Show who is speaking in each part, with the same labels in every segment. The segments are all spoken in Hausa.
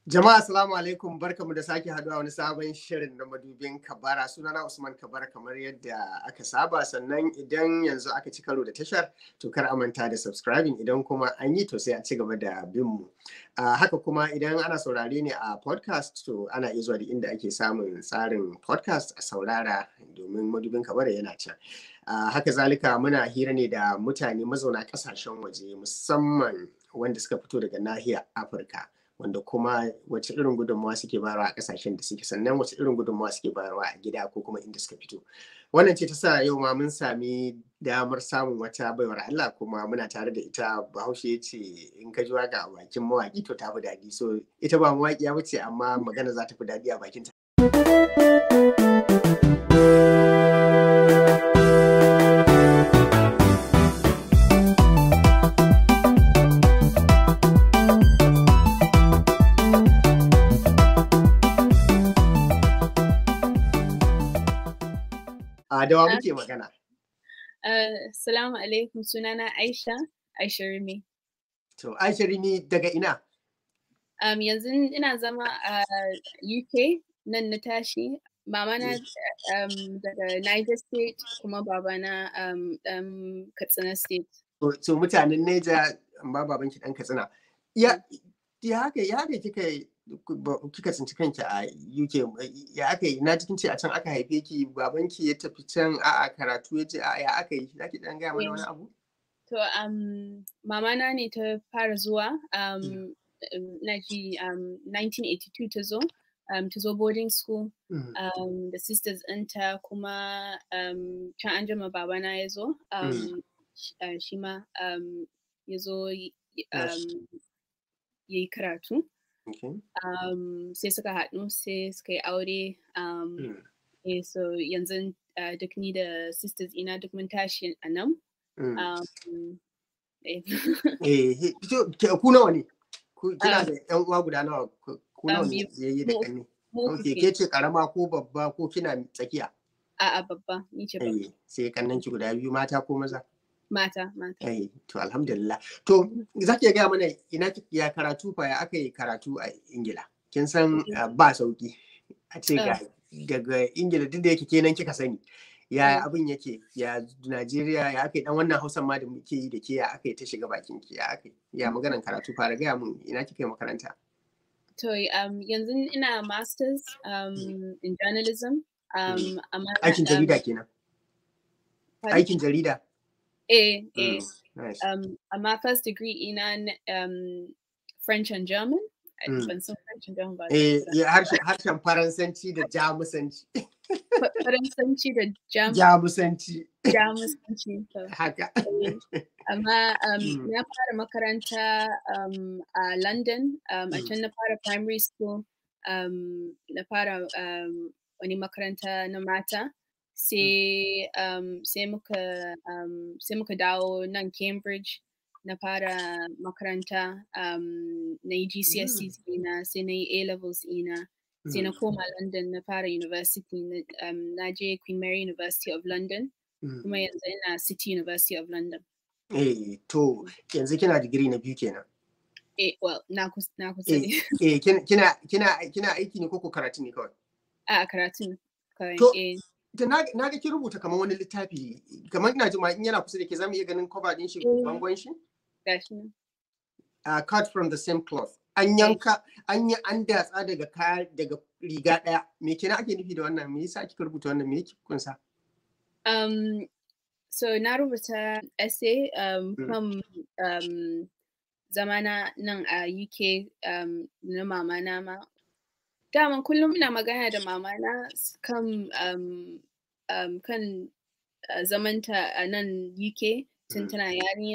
Speaker 1: Jama'a assalamu alaikum barkamu da sake haduwa wani sabon shirin na madubin kabara sunana Usman Kabara kamar yadda aka saba sannan idan yanzu aka ci karo da tashar to kar a manta da subscribing idan kuma an yi to sai a ci gaba da bin mu. Uh, haka kuma idan ana saurare ne a podcast to ana iya zuwa da inda ake samun tsarin podcast a saurara domin madubin kabara yana can. Uh, haka zalika muna hira ne da mutane mazauna kasashen waje musamman wanda suka fito daga nahiyar Afirka. wanda kuma wace irin gudunmawa suke bayarwa a kasashen da suke sannan wace irin gudunmawa suke bayarwa a gida ko kuma inda suka fito wannan ce ta sa yau ma mun sami damar samun wata baiwar Allah kuma muna tare da ita bahaushe ya ce in ka ji waka a bakin mawaki to ta fi daɗi so ita ba mawaƙiya ba ce amma magana za ta fi daɗi a bakin ta. A dawa muke magana.
Speaker 2: Assalamu alaikum sunana Aisha, Aisha Rimi.
Speaker 1: To Aisha Rimi daga ina?
Speaker 2: Um, yanzu ina zama a UK nan na tashi. Mama na um, daga Niger State kuma babana um, um, Katsina State.
Speaker 1: So mutanen Neja amma babanki ɗan Katsina. Ya ya haka ya haka kika kika tsinci kanki a UK ya aka yi na cikin ce a can aka haife ki babanki ya tafi can a karatu ya ce a ya aka yi zaki dan gaya mana wani abu
Speaker 2: to um mama na ne ta fara zuwa um na ji um 1982 ta zo um ta zo boarding school um da sisters ɗinta kuma um can an jima babana ya zo um shi ma um ya zo um ya yi karatu
Speaker 1: Okay.
Speaker 2: Um, sai suka haɗu sai suka yi aure um, mm. eh, so yanzu uh, duk ni da sisters ina duk mun tashi a nan
Speaker 1: Mm.
Speaker 2: um, eh.
Speaker 1: Eh, ku nawa ne? Kina da ƴan uwa guda nawa? Ku nawa ne yayi da ƙanni? Okay, ke ce karama ko babba ko kina tsakiya?
Speaker 2: A'a babba, ni ce babba.
Speaker 1: Eh, sai kannan ki guda biyu mata ko maza?
Speaker 2: Mata, mata.
Speaker 1: Eh, to alhamdulillah. To, za ki gaya mana ina ya karatu fa ya aka yi karatu a Ingila? Kin san ba sauki. A ce ga daga Ingila duk da yake kenan kika sani. Ya abin yake ya Najeriya ya aka yi dan wannan Hausan ma da muke yi da ke ya aka yi ta shiga bakin ki ya aka ya maganan karatu fara gaya mun ina kika yi makaranta?
Speaker 2: To, um, yanzu ina masters um, in journalism. Um,
Speaker 1: Aikin jarida kenan. Aikin jarida.
Speaker 2: Eh, eh.
Speaker 1: Mm, nice.
Speaker 2: Um, amma first degree ina um, French and German.
Speaker 1: Mm.
Speaker 2: Ban san French and German ba.
Speaker 1: Eh, harshen Faransanci da Jamusanci.
Speaker 2: Faransanci da Jam
Speaker 1: Jamusanci.
Speaker 2: Jamusanci. to.
Speaker 1: Haka.
Speaker 2: Eh, Amma um,
Speaker 1: Mm.
Speaker 2: na fara makaranta um, a London. Um, a
Speaker 1: Mm.
Speaker 2: can na fara primary school. Um, na fara um, wani makaranta na mata. sai um, sai muka um, sai muka dawo nan Cambridge na fara makaranta um, na yi GCSEs ina sai na yi A levels ina sai na koma London na fara university na, um, na je Queen Mary University of London
Speaker 1: Mm.
Speaker 2: kuma yanzu ina City University of London.
Speaker 1: Eh, to yanzu kina digiri na biyu kenan.
Speaker 2: Eh, well, na kus na kusa
Speaker 1: Eh,
Speaker 2: ne.
Speaker 1: eh, kin- kina kina kina aiki ne koko karatu ne kawai?
Speaker 2: A karatun kawai.
Speaker 1: To-
Speaker 2: Eh,
Speaker 1: Da na na ga kin rubuta kamar wani littafi kamar ina jima in yana kusa da ke zamu iya ganin cover din shi
Speaker 2: Eh.
Speaker 1: bangon shi?
Speaker 2: gashi nan.
Speaker 1: Uh, cut from the same cloth. An yanka an yi an datsa daga kaya daga riga daya. Me kenan ake nufi da wannan? Me yasa kika rubuta wannan? Me yake kunsa?
Speaker 2: Um, so na rubuta essay um,
Speaker 1: Mm.
Speaker 2: kan um, zamana nan a UK um, na mama na ma. Daman kullum ina magana da mama na s- kan um, um, kan uh, zamanta a nan UK tun
Speaker 1: Mm.
Speaker 2: tana yarinya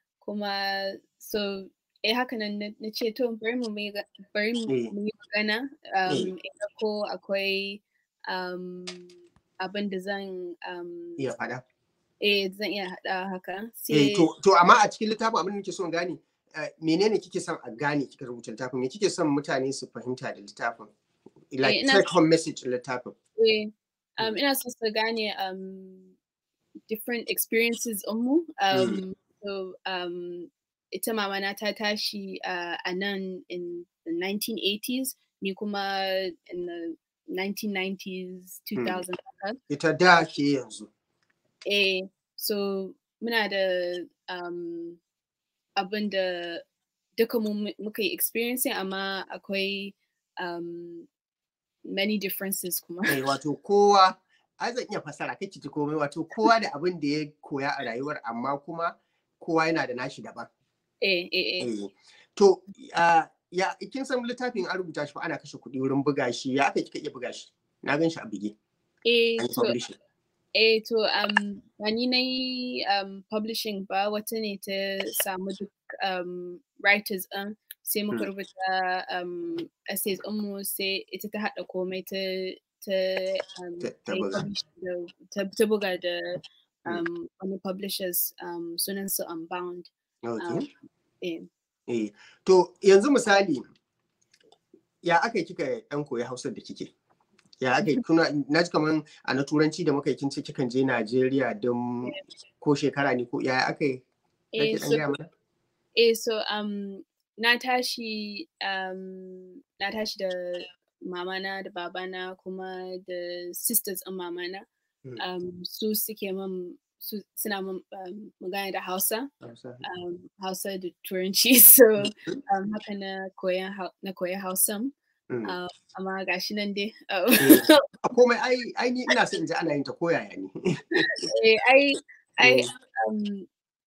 Speaker 2: kuma so eh haka nan na na ce to bari mu mai ga- bari mu
Speaker 1: Eh.
Speaker 2: mu yi magana
Speaker 1: Eh.
Speaker 2: um, in ga ko akwai um, abin da zan um,
Speaker 1: Iya fada.
Speaker 2: eh zan iya haɗa haka
Speaker 1: Eh,
Speaker 2: sai
Speaker 1: to, to amma a cikin littafin abin da nake son gane eh, menene kike son a gane kika rubuta littafin me kike son mutane su fahimta da littafin like
Speaker 2: ina-
Speaker 1: take home message littafin
Speaker 2: eh, um, ina so su gane um, different experiences mu um, so um, ita mama na ta tashi uh, a nan in the 1980s ni kuma in the 1990s 2000 haka.
Speaker 1: ita da ke yanzu
Speaker 2: eh so muna da um, abin da duka mu mu- muka yi experiencing amma akwai um, many differences kuma
Speaker 1: Eh, wato kowa ai zan iya fasara kai ji komai wato kowa da abin da ya koya a rayuwar amma kuma kowa yana da nashi daban
Speaker 2: eh eh eh
Speaker 1: Eh, to ah, ya kin san littafin an rubuta shi fa ana kashe kuɗi wurin buga shi ya aka kika iya buga shi na gan shi a bige
Speaker 2: eh
Speaker 1: an yi
Speaker 2: to
Speaker 1: publishing
Speaker 2: eh to um ba ni na yi um, publishing ba wata ne ta samu duk um, writers ɗin sai muka
Speaker 1: Mm.
Speaker 2: rubuta um, essays ɗinmu sai ita ta haɗa komai ta ta um,
Speaker 1: Ta- ta
Speaker 2: ta yi
Speaker 1: buga.
Speaker 2: publishing da- ta ta buga da
Speaker 1: Mm.
Speaker 2: um, wani publishers um, sunan su Unbound.
Speaker 1: okay.
Speaker 2: Eh.
Speaker 1: Eh, to yanzu misali ya aka yi kika ɗan koyi hausar da kike ya aka yi kuna na ji kaman a na turanci da muka yi kin ce kikan je Najeriya don ko shekara ne ko ya aka yi
Speaker 2: Eh,
Speaker 1: Zaki ɗan
Speaker 2: so,
Speaker 1: gaya mana?
Speaker 2: eh, so um, na tashi um, na tashi da mamana da babana kuma da sisters ɗin mamana
Speaker 1: Mm.
Speaker 2: um, su suke man su suna man um, magana da Hausa
Speaker 1: Hausa.
Speaker 2: um, Hausa da Turanci so um, haka na koyan hau- na koya Hausan
Speaker 1: Mm.
Speaker 2: um, amma gashi nan dai uh,
Speaker 1: Eh, a komai ai ai ni ina son in ji ana yin ta koyaya ne
Speaker 2: eh, ai ai
Speaker 1: Mm.
Speaker 2: um,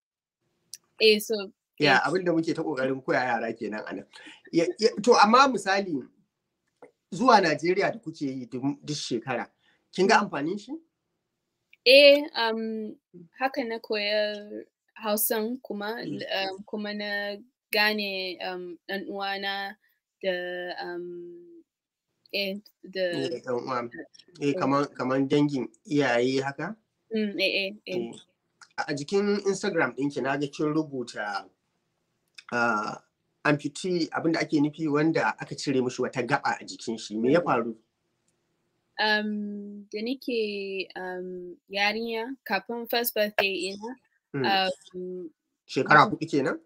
Speaker 2: eh so
Speaker 1: ya abin da muke ta kokarin koya yara kenan a nan Ya- ya- to amma misali zuwa Najeriya da kuke yi duk duk shekara kin ga amfanin shi
Speaker 2: Eh, um, haka na koya Hausan kuma, um, kuma na gane um, ɗan uwana da um, eh, da
Speaker 1: Eh, ɗan uwa. Eh, kaman kaman dangin iyaye haka
Speaker 2: mm, eh, eh, eh.
Speaker 1: Eh, a jikin Instagram ɗinki na ga kin rubuta uh, amputee abinda ake nufi wanda aka cire mishi wata gaba a jikin shi me ya faru
Speaker 2: Um, da nike um, yarinya kafin first birthday ina,
Speaker 1: Mm,
Speaker 2: um,
Speaker 1: shekara hudu kenan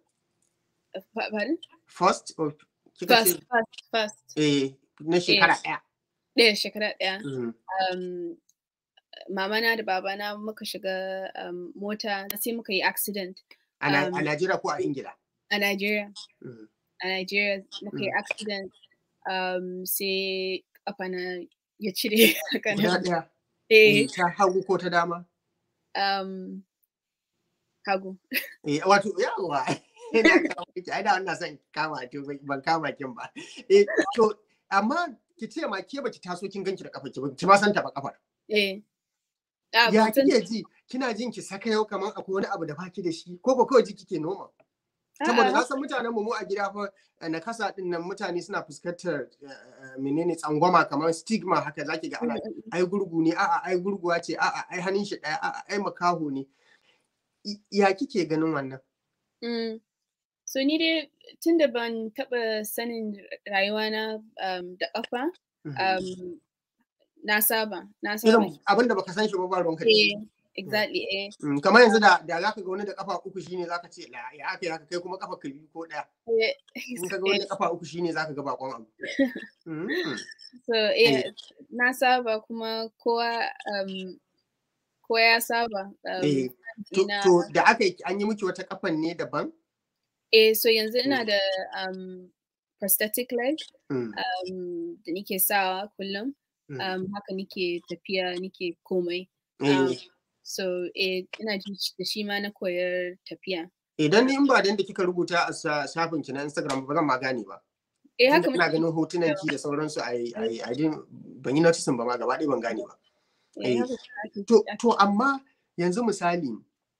Speaker 2: pa- pardon?
Speaker 1: first or kika
Speaker 2: First,
Speaker 1: ce
Speaker 2: first, first,
Speaker 1: eh na shekara ɗaya
Speaker 2: ɗaya shekara ɗaya.
Speaker 1: Mm,
Speaker 2: um, mamana da babana muka shiga um, mota sai muka yi accident
Speaker 1: a Na- a
Speaker 2: Um,
Speaker 1: Najeriya ko a Ingila
Speaker 2: a Nigeria.
Speaker 1: Mm,
Speaker 2: A Nigeria muka yi
Speaker 1: Mm.
Speaker 2: accident um, sai kafana ya cire haka
Speaker 1: guda
Speaker 2: nan.
Speaker 1: ɗaya
Speaker 2: Eh,
Speaker 1: Eh, ta hagu ko ta dama
Speaker 2: um, hagu.
Speaker 1: Eh, wato yawa ina kawo miki ai da wannan son kama to ban- ban kama kin ba eh to amma ki ce ma ke baki taso kin ganki da kafa ki ba ki ma san ta ba kafar
Speaker 2: Eh. Ah,
Speaker 1: ya
Speaker 2: ban san-
Speaker 1: kike ji kina jin ki saka yau kamar akwai wani abu da baki da shi ko ko kawai ji kike noma saboda na
Speaker 2: A'a,
Speaker 1: san mutanen mu mu a gida fa eh, na kasa din nan mutane suna fuskantar eh, eh, menene tsangwama kamar stigma haka zaki ga ana ai gurgu ne a'a ai gurguwa ce a'a ai hannun shi daya a'a ai makaho ne I- ya kike ganin wannan
Speaker 2: mm. So ni dai tun da ban taɓa sanin rayuwana um, da ƙafa, um, na saba, na saba.
Speaker 1: irin abin da baka san shi ba ba ruwanka da shi
Speaker 2: Eh, exactly, eh.
Speaker 1: Mm, kamar yanzu da da zaka ga wani da kafa uku shine zaka ce la ya aka yi haka kai kuma kafa ka biyu ko daya
Speaker 2: Eh,
Speaker 1: in ka ga wani kafa uku shine zaka ga bakon abu Mm,
Speaker 2: So, eh, na saba kuma kowa um, kowa ya saba. Um,
Speaker 1: eh to
Speaker 2: ina,
Speaker 1: to da aka yi an yi miki wata kafan ne daban
Speaker 2: eh, so yanzu ina da um, prosthetic leg
Speaker 1: Mm,
Speaker 2: um, da nike sawa kullum.
Speaker 1: mm.
Speaker 2: Um, haka nike tafiya nike komai.
Speaker 1: Eh,
Speaker 2: um, So, eh, ina ji da shi ma na koyar tafiya.
Speaker 1: idan ni in ba da yadda kika rubuta a sa- shafin ki na Instagram ba zan ma gane ba
Speaker 2: Eh,
Speaker 1: tunda
Speaker 2: haka
Speaker 1: ina
Speaker 2: muke,
Speaker 1: ganin hotunan ki da sauransu ai ai ai din- ban yi noticing ba ma gaba ɗaya ban gane ba
Speaker 2: eh,
Speaker 1: eh,
Speaker 2: haka ake-
Speaker 1: To, to amma yanzu misali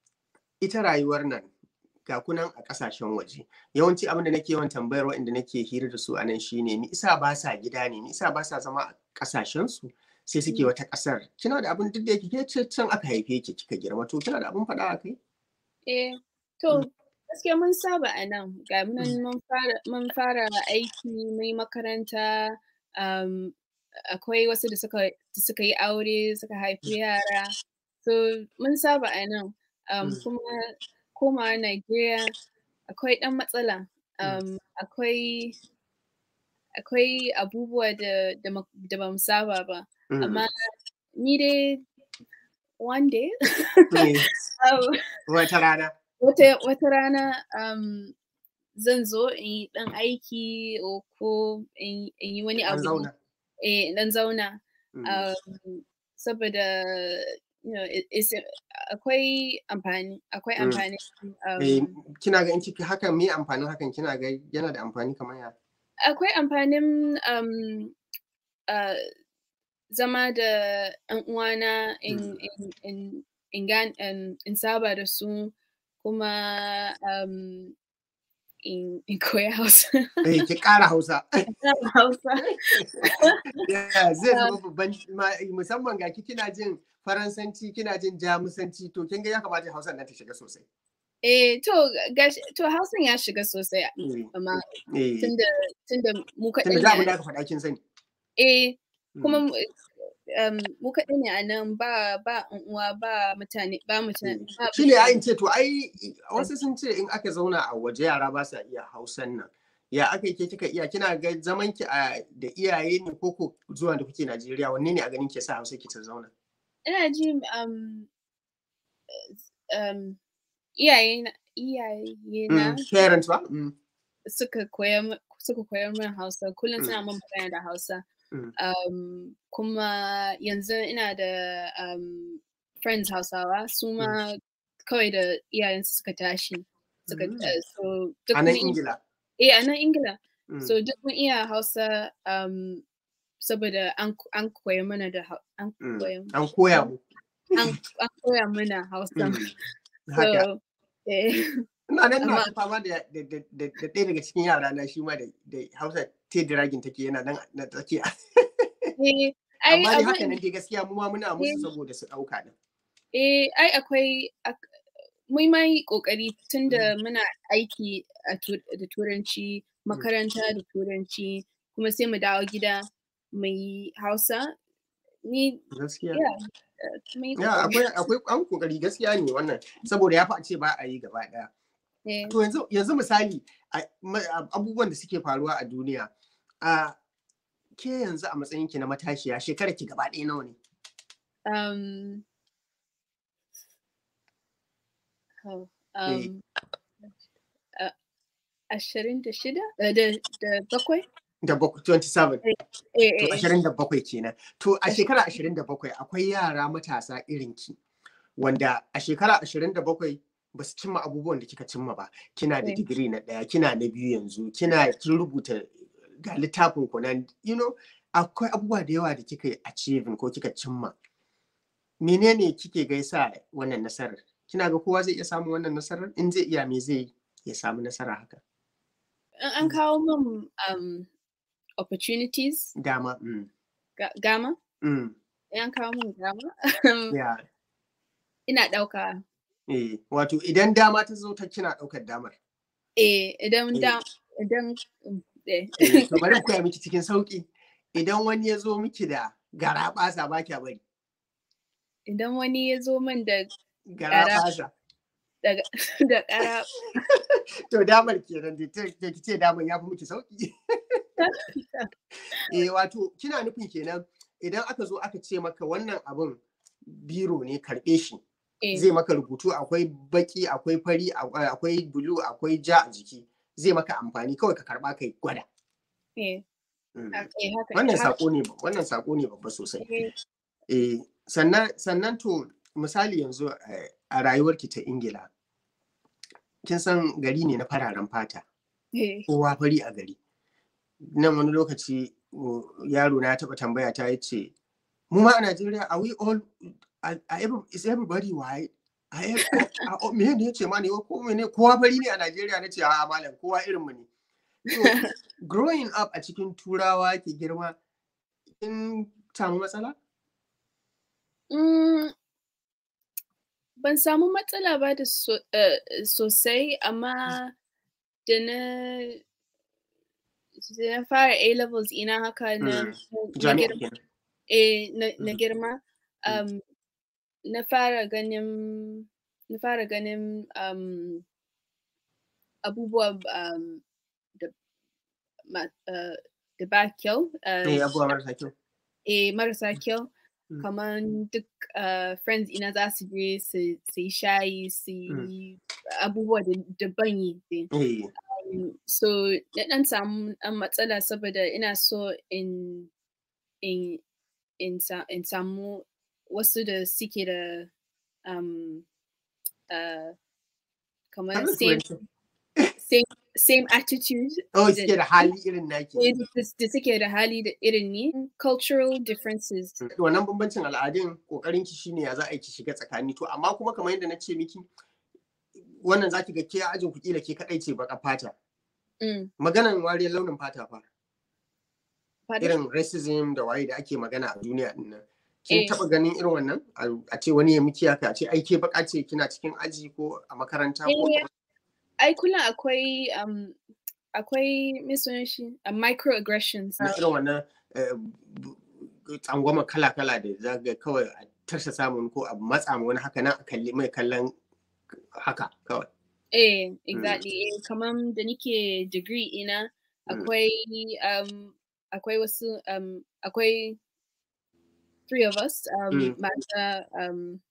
Speaker 1: ita rayuwar nan ga kunan a kasashen waje yawanci abin da nake yawan tambayar waɗanda nake hira da su a nan shine ni isa ba sa gida ne ni isa ba sa zama a kasashen su sai suke wata kasar kina da abin duk da yake ke ce can aka haife ki kika girma to kina da abin faɗa a kai
Speaker 2: Eh, to gaskiya mun saba a nan ga mu nan mun fara mun fara aiki mun yi makaranta um, akwai wasu da suka da suka yi aure suka haifi yara so mun saba a nan um,
Speaker 1: Mm.
Speaker 2: kuma komawa Najeriya akwai ɗan matsala. Um, akwai akwai abubuwa da da, ma- da ba mu saba ba.
Speaker 1: Mm.
Speaker 2: Amma ni dai one day
Speaker 1: Eh,
Speaker 2: um,
Speaker 1: Wata rana.
Speaker 2: wata wata rana um, zan zo in yi ɗan aiki o ko in in yi wani
Speaker 1: An
Speaker 2: abu
Speaker 1: zauna.
Speaker 2: eh in ɗan zauna
Speaker 1: Mm.
Speaker 2: um, saboda you know it, it's akwai amfani akwai
Speaker 1: Mm.
Speaker 2: amfani
Speaker 1: Eh,
Speaker 2: um,
Speaker 1: kina ga in kika hakan me amfanin hakan kina ga yana da amfani kamar ya?
Speaker 2: akwai amfanin um, uh, zama da ‘yan uwana in,
Speaker 1: Mm.
Speaker 2: in, in, in, gan- in, in saba da su kuma um, in, in koya Hausa.
Speaker 1: Eh, ki ƙara Hausa.
Speaker 2: Hausa.
Speaker 1: Yeah, zai zama babban ma- musamman ga ki kina jin Faransanci kina jin Jamusanci to kin ga ya kamata Hausa nan ta shiga sosai.
Speaker 2: Eh, to, gashi, to Hausan ya shiga sosai
Speaker 1: Eh,
Speaker 2: amma
Speaker 1: eh,
Speaker 2: tunda, tunda mu kaɗai
Speaker 1: Tunda da abin
Speaker 2: ne.
Speaker 1: da aka faɗa kin sani.
Speaker 2: Eh,
Speaker 1: Mm.
Speaker 2: kuma mu- um, mu kaɗai ne a nan ba ba ‘yan uwa ba mutane ba mutane ba
Speaker 1: shi ne
Speaker 2: mutane.
Speaker 1: ayin ce to ai wasu sun ce in aka zauna a waje yara ba sa iya hausan nan ya aka yi ke kika iya kina ga zaman ki a da iyaye ne ko ko zuwa da kuke Najeriya wanne ne a ganin ke sa hausa ki ta zauna
Speaker 2: Ina ji um, um, iyaye na iyaye na
Speaker 1: Mm, parents ba Mm,
Speaker 2: suka koya mi- suka koyar min Hausa kullum
Speaker 1: Mm.
Speaker 2: suna min magana da Hausa.
Speaker 1: Mm.
Speaker 2: Um, kuma yanzu ina da um, friends Hausawa su ma kawai da iyayensu suka tashi. Suka,
Speaker 1: Mm.
Speaker 2: uh, so duk
Speaker 1: a nan
Speaker 2: mun-
Speaker 1: Ingila
Speaker 2: Eh, a nan Ingila.
Speaker 1: Mm,
Speaker 2: So duk mun iya Hausa um, saboda an an koya mana da Hau- an
Speaker 1: mm.
Speaker 2: koya
Speaker 1: an koya mu
Speaker 2: an an koya mana Hausa.
Speaker 1: Mm, haka
Speaker 2: So eh,
Speaker 1: ina nan na
Speaker 2: amma-
Speaker 1: ta fama da da da da da ɗaya daga cikin yara na shi ma da da Hausa te dragin take yana nan na tsakiya
Speaker 2: eh, ai
Speaker 1: amma dai haka
Speaker 2: abin
Speaker 1: nan dai gaskiya mu ma muna musu saboda su ɗauka din
Speaker 2: eh, ai akwai ak- mun ma yi ƙoƙari tunda muna aiki a tu- da turanci makaranta da turanci kuma sai mu dawo gida mu yi Hausa ni
Speaker 1: gaskiya
Speaker 2: yeah, uh, mun yi
Speaker 1: Ya
Speaker 2: ƙoƙari.
Speaker 1: akwai akwai an kokari gaskiya ne wannan saboda ya fi a ce ba a yi gaba daya.
Speaker 2: Eh,
Speaker 1: To yanzu yanzu misali a- ma- a- abubuwan da suke faruwa a duniya a ke yanzu a matsayin ki na matashiya shekara ki gaba ɗaya nawa ne?
Speaker 2: um, oh, um, uh, ashirin da shida uh, da da bakwai
Speaker 1: Da bakwai 27
Speaker 2: eh,
Speaker 1: to
Speaker 2: eh, eh,
Speaker 1: ashirin da bakwai kenan. To a shekara ashirin da bakwai akwai yara matasa irin ki wanda a shekara ashirin da bakwai ba su cimma abubuwan da kika cimma ba. Kina da
Speaker 2: Eh.
Speaker 1: digiri na ɗaya, kina na biyu yanzu, kina kin rubuta ga littafin ku nan, you know, akwai abubuwa da yawa da kika yi achieving ko kika cimma. Menene kike ga yasa wannan nasarar? Kina ga kowa zai iya samun wannan nasarar? In zai iya me zai yi ya samu nasara haka?
Speaker 2: an an kawo min um, opportunities
Speaker 1: Dama. Mm.
Speaker 2: ga- gama
Speaker 1: Mm.
Speaker 2: in an kawo min gama
Speaker 1: Yeah.
Speaker 2: ina ɗauka
Speaker 1: Eh, wato idan dama ta zo ta kina ɗaukar damar.
Speaker 2: eh idan
Speaker 1: Eh.
Speaker 2: da idan um, eh.
Speaker 1: Eh, to bari in koya miki cikin sauki. Idan wani ya zo miki da gara ɓasa ba kya bari.
Speaker 2: idan wani ya zo min da
Speaker 1: Gara
Speaker 2: Gara.
Speaker 1: ɓasa.
Speaker 2: da da ƙara
Speaker 1: To damar kenan da ta da ki ce damar ya fi miki sauki. Eh wato kina nufin kenan idan aka zo aka ce maka wannan abun biro ne karɓe shi
Speaker 2: eh,
Speaker 1: zai maka rubutu akwai baki akwai fari a- akwai bulu akwai ja a jiki zai maka amfani kawai ka karɓa kai gwada.
Speaker 2: eh,
Speaker 1: Mm.
Speaker 2: ha- eh, haka
Speaker 1: Wannan
Speaker 2: haka-
Speaker 1: sako ne wannan sako ne babba sosai.
Speaker 2: eh,
Speaker 1: Eh, sannan sannan to misali yanzu eh, a rayuwarki ta Ingila kin san gari ne na fararen fata
Speaker 2: eh,
Speaker 1: kowa fari a gari nan wani lokaci uh, yaro na ya taɓa tambaya ta yace mu ma a Najeriya are we all are, are every, is everybody white Are ev- a- a- me ne yace ma ne ko mene kowa fari ne a Najeriya nace a malam kowa irin mu ne so growing up a cikin turawa ki girma kin samu matsala
Speaker 2: Mm, ban samu matsala ba da so, eh, sosai amma da na da na fara A levels ina haka na,
Speaker 1: Mm,
Speaker 2: na
Speaker 1: jami'a
Speaker 2: girma,
Speaker 1: kenan
Speaker 2: eh, na, na
Speaker 1: Mm.
Speaker 2: girma
Speaker 1: Mm.
Speaker 2: um, na fara ganin na fara ganin um, abubuwa um, da ma- uh, da ba kyau uh,
Speaker 1: Eh, abubuwa marasa kyau.
Speaker 2: eh, marasa kyau
Speaker 1: Mm.
Speaker 2: kamar duk uh, friends ina za su je su su yi shayi su yi abubuwa da da ban yi dai.
Speaker 1: Eh,
Speaker 2: Um, so na ɗan samu ɗan matsala saboda ina so in in in, sa, in samu wasu da suke da um, uh, kamar
Speaker 1: har da
Speaker 2: same,
Speaker 1: turanci.
Speaker 2: same, same attitude
Speaker 1: Oh,
Speaker 2: da-
Speaker 1: suke da hali irin naki.
Speaker 2: eh, da da suke da hali da irin ni cultural differences
Speaker 1: wannan bambancin al'adun kokarin ki shine ya za a yi ki shiga tsakani to amma kuma kamar yadda na ce miki wannan zaki ga ke a ajin ku kila ke kadai ce baka fata
Speaker 2: mm.
Speaker 1: maganan wariyar launin fata fa
Speaker 2: pardon?
Speaker 1: irin racism da waye da ake magana a duniya din nan kin
Speaker 2: Eh.
Speaker 1: taba ganin irin wannan A- a ce wani ya miki haka a ce ai ke baka ce kina cikin aji ko a makaranta ko
Speaker 2: Eh, ai kullum akwai um, akwai me sunan shi a microaggressions
Speaker 1: na irin wannan eh, b- b- tsangwama kala-kala da za ga kawai a tarsa samun ko a matsa ma wani haka nan a kalli mai kallon haka kawai
Speaker 2: Eh, exactly. Eh, kamar da nike degree ina
Speaker 1: Mm.
Speaker 2: akwai um, akwai wasu um, akwai three of us um,
Speaker 1: Mm.
Speaker 2: mata um,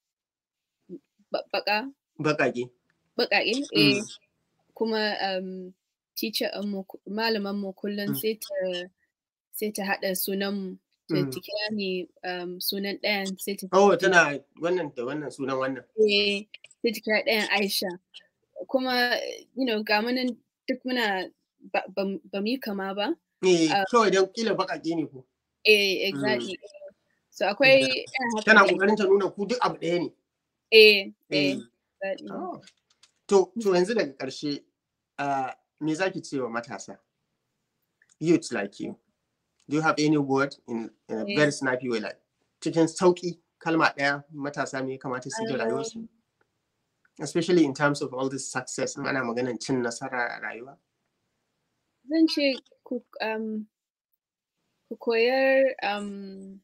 Speaker 2: ba- baka
Speaker 1: bakake
Speaker 2: baƙaƙe eh,
Speaker 1: Mm.
Speaker 2: kuma um, teacher mu malaman mu kullum
Speaker 1: Mm.
Speaker 2: sai ta sai ta haɗa sunan mu ta
Speaker 1: Mm.
Speaker 2: ta kira ni um, sunan ɗayan sai ta
Speaker 1: oh tana wannan da wannan sunan wannan
Speaker 2: eh, sai ta kira ɗayan Aisha kuma you know ga mu nan duk muna ba ba ba mu yi kama ba
Speaker 1: eh
Speaker 2: Ah.
Speaker 1: kawai dan kila bakake ne ko
Speaker 2: eh exactly so akwai irin haka
Speaker 1: tana
Speaker 2: dai.
Speaker 1: kokarin ta nuna ku duk abu ɗaya ne
Speaker 2: eh
Speaker 1: Eh.
Speaker 2: eh exactly.
Speaker 1: Oh. to to yanzu daga ƙarshe ah, me zaki ce wa matasa youth like you do you have any word in, in a
Speaker 2: Eh.
Speaker 1: very snappy way like cikin sauki kalma ɗaya matasa me ya kamata su yi da
Speaker 2: Um,
Speaker 1: rayuwarsu especially in terms of all this success in ana maganan cin nasara a rayuwa
Speaker 2: zan ce ku um, ku koyar um,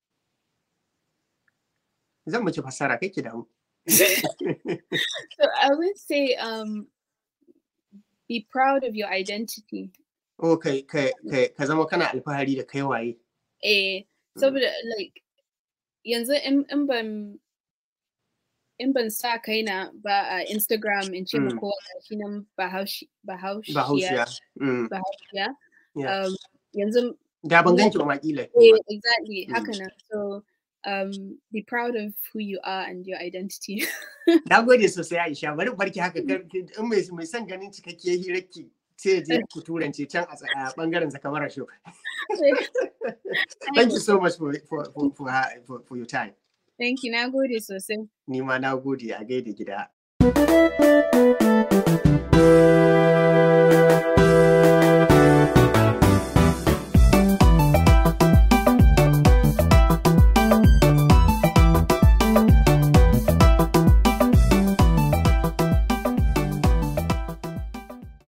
Speaker 1: zan miki fassara kai ki damu
Speaker 2: so I would say um, be proud of your identity
Speaker 1: oh kai kai kai ka zama kana alfahari da kai waye
Speaker 2: eh saboda like yanzu in in ban in ban sa kaina ba a Instagram in ce ma
Speaker 1: Mm.
Speaker 2: kowa gashi nan Bahaushe Bahaushiya
Speaker 1: bahaushiya Mm,
Speaker 2: Bahaushiya
Speaker 1: yeah.
Speaker 2: um, yanzu
Speaker 1: da ban ganki ba ma kila
Speaker 2: Eh, exactly.
Speaker 1: Mm.
Speaker 2: Haka nan. So, um, be proud of who you are and your identity.
Speaker 1: Na gode sosai Aisha, bari barki haka kar- in mai mai son ganin cikakkiyar hirarki sai ya je ku turance can a tsa- a bangaren zakamara show. Thank you so much for for for for, ha- for, for your time.
Speaker 2: Thank you. Na gode sosai.
Speaker 1: Ni ma na gode a gaida gida.